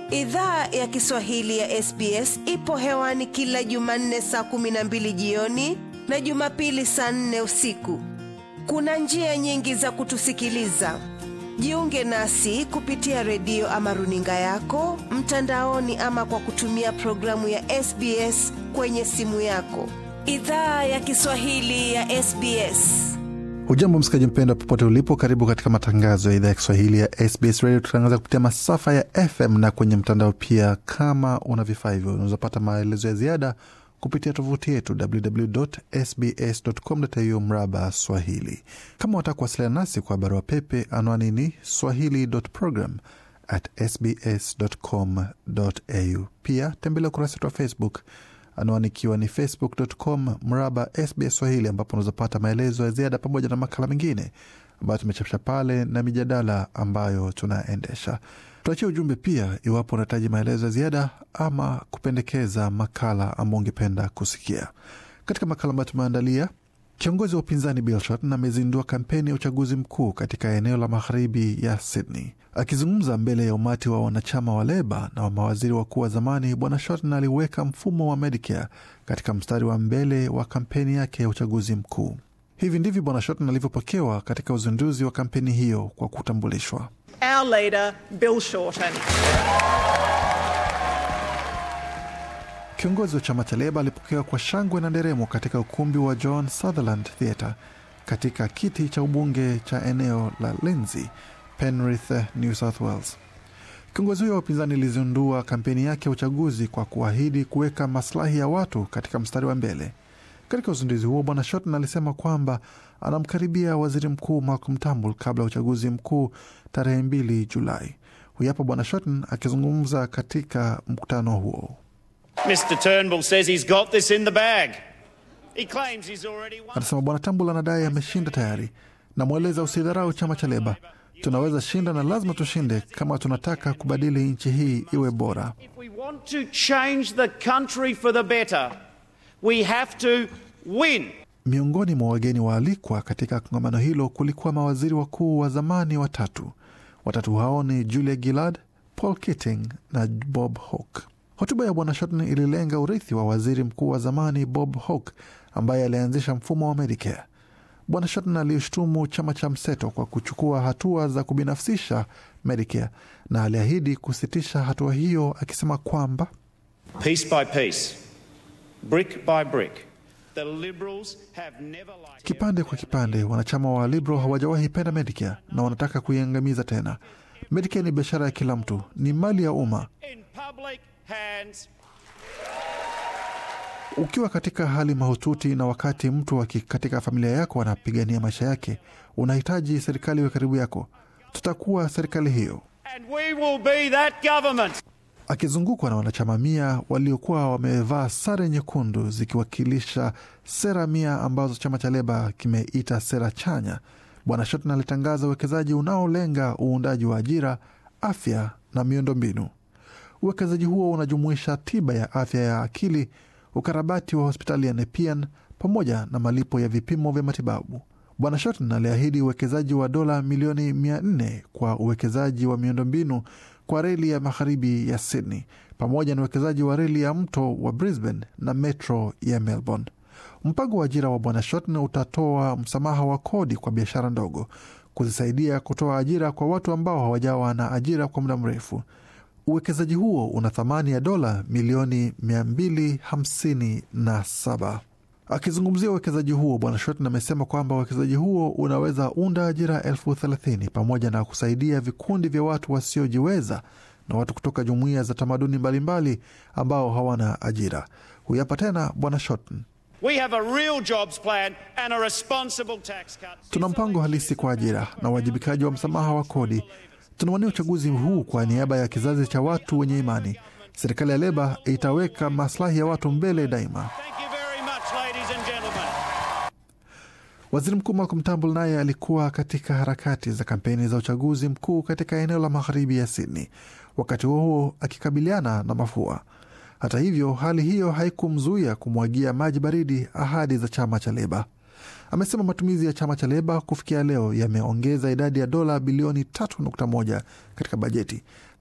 Idhaa ya Kiswahili ya SBS ipo hewani kila Jumanne saa kumi na mbili jioni na Jumapili saa nne usiku. Kuna njia nyingi za kutusikiliza. Jiunge nasi kupitia redio ama runinga yako mtandaoni, ama kwa kutumia programu ya SBS kwenye simu yako. Idhaa ya Kiswahili ya SBS. Hujambo msikaji mpenda, popote ulipo, karibu katika matangazo ya idhaa ya Kiswahili ya SBS Radio. Tutangaza kupitia masafa ya FM na kwenye mtandao pia. Kama una vifaa hivyo, unaweza pata maelezo ya ziada kupitia tovuti yetu www.sbs.com.au mraba Swahili. Kama wataka kuwasiliana nasi kwa barua pepe, anwani ni swahili.program at sbs.com.au. Pia tembelea ukurasa wetu wa Facebook anwani ikiwa ni facebook.com mraba SBS Swahili, ambapo unaweza pata maelezo ya ziada pamoja na makala mengine ambayo tumechapisha pale na mijadala ambayo tunaendesha. Tuachie ujumbe pia iwapo unahitaji maelezo ya ziada ama kupendekeza makala ambao ungependa kusikia. Katika makala ambayo tumeandalia, kiongozi wa upinzani Bill Shorten amezindua kampeni ya uchaguzi mkuu katika eneo la magharibi ya Sydney. Akizungumza mbele ya umati wa wanachama wa Leba na wa mawaziri wakuu wa zamani, Bwana Shorten aliweka mfumo wa Medicare katika mstari wa mbele wa kampeni yake ya uchaguzi mkuu. Hivi ndivyo Bwana Shorten alivyopokewa katika uzinduzi wa kampeni hiyo kwa kutambulishwa. Our leader, Bill Shorten. Kiongozi wa chama cha Leba alipokewa kwa shangwe na nderemo katika ukumbi wa John Sutherland Theatre katika kiti cha ubunge cha eneo la Lindsay, Penrith, New South Wales. Kiongozi huyo wa upinzani ilizindua kampeni yake ya uchaguzi kwa kuahidi kuweka maslahi ya watu katika mstari wa mbele. Katika uzinduzi huo, Bwana Shorten alisema kwamba anamkaribia waziri mkuu Malcolm Turnbull kabla ya uchaguzi mkuu tarehe mbili Julai. Huyu hapa Bwana Shorten akizungumza katika mkutano huo. Mr Turnbull says he's got this in the bag. He claims he's already won. Anasema Bwana Turnbull anadai ameshinda tayari. Namweleza usidharau chama cha Leba, tunaweza shinda na lazima tushinde kama tunataka kubadili nchi hii iwe bora. If we want to change the country for the better, we have to win. Miongoni mwa wageni waalikwa katika kongamano hilo kulikuwa mawaziri wakuu wa zamani watatu. Watatu hao ni Julia Gillard, Paul Keating na Bob Hawke. Hotuba ya bwana Shorten ililenga urithi wa waziri mkuu wa zamani Bob Hawke ambaye alianzisha mfumo wa Medicare. Bwana Shorten alishtumu chama cha mseto kwa kuchukua hatua za kubinafsisha Medicare na aliahidi kusitisha hatua hiyo, akisema kwamba Piece by piece, brick by brick, the Liberals have never liked kipande kwa kipande, wanachama wa Liberal hawajawahi penda Medicare na wanataka kuiangamiza tena. Medicare ni biashara ya kila mtu, ni mali ya umma. in public hands. Ukiwa katika hali mahututi na wakati mtu waki katika familia yako anapigania maisha yake, unahitaji serikali iwe karibu yako. Tutakuwa serikali hiyo. And we will be that government. Akizungukwa na wanachama mia waliokuwa wamevaa sare nyekundu zikiwakilisha sera mia ambazo chama cha Leba kimeita sera chanya, Bwana Shorten alitangaza uwekezaji unaolenga uundaji wa ajira, afya na miundombinu. Uwekezaji huo unajumuisha tiba ya afya ya akili, ukarabati wa hospitali ya Nepean pamoja na malipo ya vipimo vya matibabu. Bwana Shorten aliahidi uwekezaji wa dola milioni mia nne kwa uwekezaji wa miundombinu kwa reli ya magharibi ya Sydney pamoja na uwekezaji wa reli ya mto wa Brisbane na metro ya Melbourne. Mpango wa ajira wa Bwana Shorten utatoa msamaha wa kodi kwa biashara ndogo, kuzisaidia kutoa ajira kwa watu ambao hawajawa na ajira kwa muda mrefu. Uwekezaji huo una thamani ya dola milioni 257. Akizungumzia uwekezaji huo, Bwana Shorten amesema kwamba uwekezaji huo unaweza unda ajira elfu thelathini pamoja na kusaidia vikundi vya watu wasiojiweza na watu kutoka jumuiya za tamaduni mbalimbali ambao hawana ajira. Huyu hapa tena Bwana Shorten. We have a real jobs plan and a responsible tax cut. Tuna mpango halisi kwa ajira na uwajibikaji wa msamaha wa kodi. Tunawania uchaguzi huu kwa niaba ya kizazi cha watu wenye imani. Serikali ya Leba itaweka maslahi ya watu mbele daima. Thank you very much, ladies and gentlemen. Waziri Mkuu Malcolm Turnbull naye alikuwa katika harakati za kampeni za uchaguzi mkuu katika eneo la magharibi ya Sydney, wakati huo huo akikabiliana na mafua. Hata hivyo, hali hiyo haikumzuia kumwagia maji baridi ahadi za chama cha Leba. Amesema matumizi ya chama cha Leba kufikia leo yameongeza idadi ya dola bilioni 3.1 katika bajeti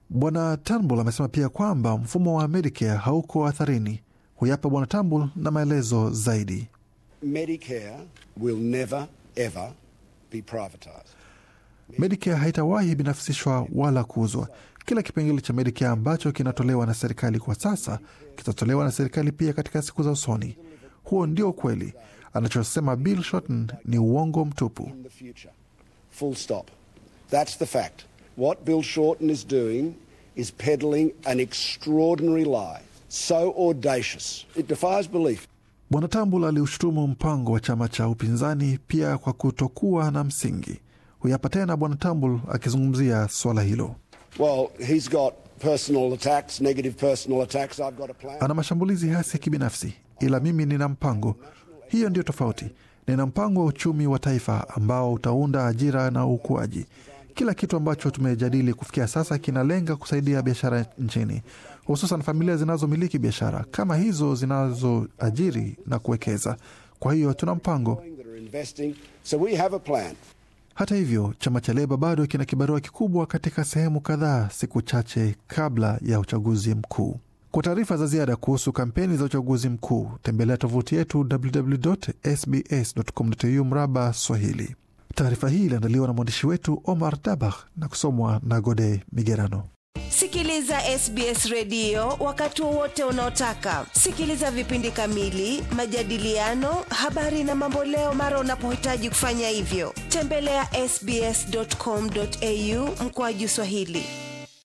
Bwana Turnbull amesema pia kwamba mfumo wa Medicare hauko hatharini. Huyapa Bwana Turnbull na maelezo zaidi. Medicare will never, ever be privatised. Medicare haitawahi binafsishwa wala kuuzwa. Kila kipengele cha Medicare ambacho kinatolewa na serikali kwa sasa kitatolewa na serikali pia katika siku za usoni. Huo ndio ukweli. Anachosema Bill Shorten ni uongo mtupu. in the future. Full stop. That's the fact. What Bill Shorten is doing is peddling an extraordinary lie, so audacious it defies belief. Bwana Tambul aliushutumu mpango wa chama cha upinzani pia kwa kutokuwa na msingi. Huyapa tena Bwana Tambul akizungumzia swala hilo. Well, he's got personal attacks, negative personal attacks. I've got a plan. Ana mashambulizi hasi ya kibinafsi, ila mimi nina mpango. Hiyo ndio tofauti. Nina mpango wa uchumi wa taifa ambao utaunda ajira na ukuaji. Kila kitu ambacho tumejadili kufikia sasa kinalenga kusaidia biashara nchini, hususan familia zinazomiliki biashara kama hizo zinazoajiri na kuwekeza. Kwa hiyo tuna mpango. that are investing. So we have a plan. Hata hivyo, chama cha Leba bado kina kibarua kikubwa katika sehemu kadhaa, siku chache kabla ya uchaguzi mkuu. Kwa taarifa za ziada kuhusu kampeni za uchaguzi mkuu, tembelea tovuti yetu www.sbs.com.au mraba Swahili. Taarifa hii iliandaliwa na mwandishi wetu Omar Dabah na kusomwa na Gode Migerano. Sikiliza SBS redio wakati wowote unaotaka. Sikiliza vipindi kamili, majadiliano, habari na mamboleo mara unapohitaji kufanya hivyo. Tembelea sbs.com.au mkoaju Swahili.